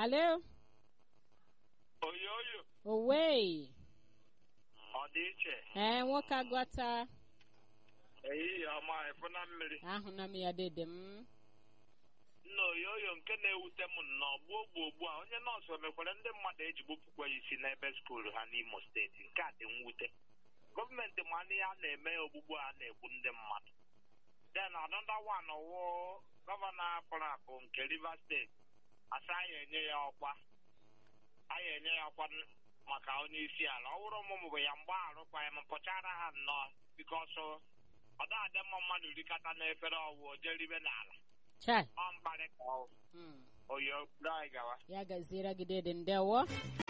Alo, oyoyo owe. ọ dị iche Ee, nwoke agwata. ehihie ọma efu na mmiri Ahụna m ya dede m. nna oyoyo nke na-ewute m nnọọ gbuo gbuo gbuo a onye nọọsụ emekwere ndị mmadụ eji gbupụkwa ya isi n'ebe skuulu ha n'imo steeti nke a dị mwute gọọmenti ma ihe a na-eme ogbugbu a na-egbu ndị mmadụ then another one wụ gọvanọ apụrụ apụ nke rivers steeti asa anyị enye ya ọkwa anyị enye ya ọkwa n- maka onye isi ala ọ wụrụ ụmụ bụ ya mgbe arụkwa ya ma pụchara ha nnọọ bikọsụ ọ da-adị mma mmadụ rikọta n'efere ọwụ o jeribe n'ala Chai. ọ mkparị ka ọ Mm. oyo dai gawa Ya gaziere gị dede ndewo.